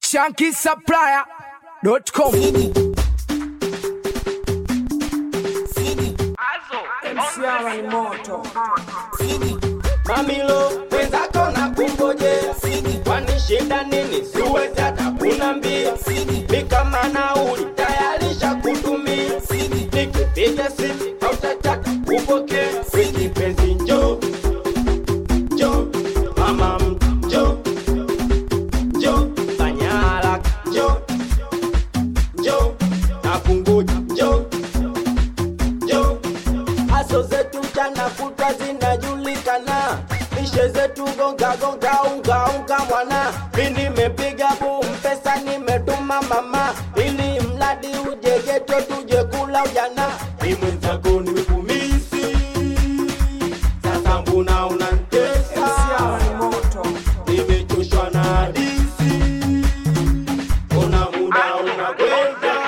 shankisupplier.com Msiara ni moto. Mamilo wenzako na kungojea, kwani shida nini? Siwezi hata kunambia, mi kama nauli tayarisha kutumia, nikipiga simu hautataka kupokea, wiki penzi njo njo, mama njo njo, fanya haraka njo njo, nakungoja njo njo Haso zetu mchana kutwa zinajulikana, mishe zetu gonga gonga unga unga mwana. Mi nimepiga boom, pesa nimetuma mama, ili mradi uje geto tuje kula ujana. Mi mwenzako nimekumisi, sasa mbona unanitesa? Msiara ni moto. Nimechoshwa na hadithi, ona muda unakwenda.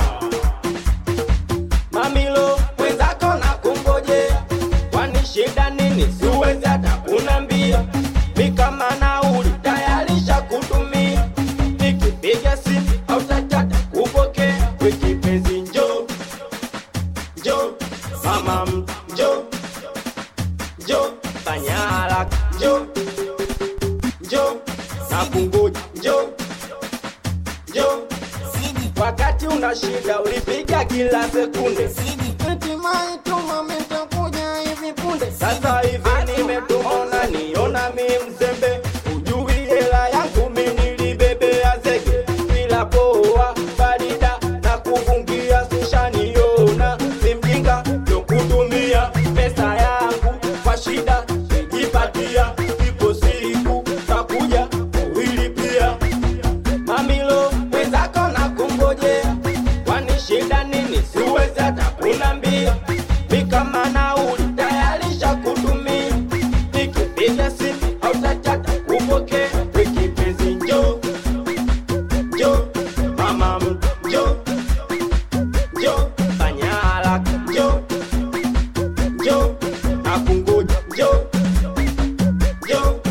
Mamilo mwenzako na kungojea, kwani shida nini? Siwezi hata kunambia, mi kama nauli tayarisha kutumia, nikipiga simu hautataka kupokea, wiki penzi njo njo, mama njo njo, fanya haraka njo njo, nakungoja njo njo wakati una shida ulipiga kila sekunde hatimaye tuma mitakuja hivi punde sasa hivi nimetumona niona mi mzembe ujui hela yangu mi nilibebea zege bila poa barida na kufungia sushaniona mi mjinga yokutumia pesa yangu kwa shida nijipatia ipo siku takuja kuilipia Mamilo wenzako na kungojea, kwani shida nini? Siwezi hata kunambia, mi kama nauli tayarisha kutumia, nikipiga simu hautataka kupokea, wiki penzi njo njo, mama njo njo, fanya haraka njo njo, nakungoja njo njo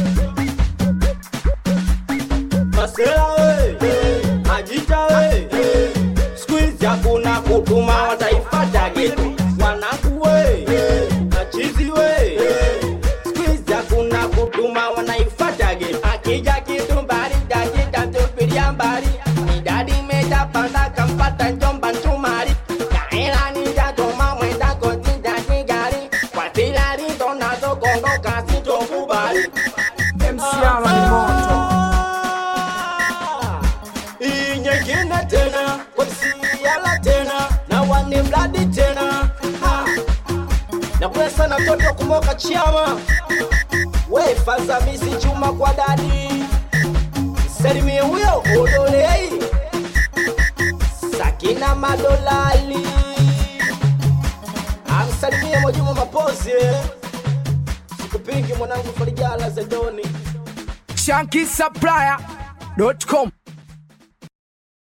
Masela we, Majita we, squeeze hakuna kutuma wataifata getu wanangu we, machizi we, squeeze hakuna kutuma wanaifata getu akija kitu mbali dakika tupilia mbali idadi imejapanda kampata njomba nchumari kaela nijatoma mwenda kotinda kigari kwa tilari tonazo kondoka sitokubali Msiara ni moto. Hii nyingine tena kwesiala tena na wani mradi tena Ha. na kule sana mtoto kumoka chiama we faza misi chuma kwa dadi salimie huyo odolei sakina madolali amsalimie mojumo mapozi sikupingi mwanangu farijala zedoni shankisupplier.com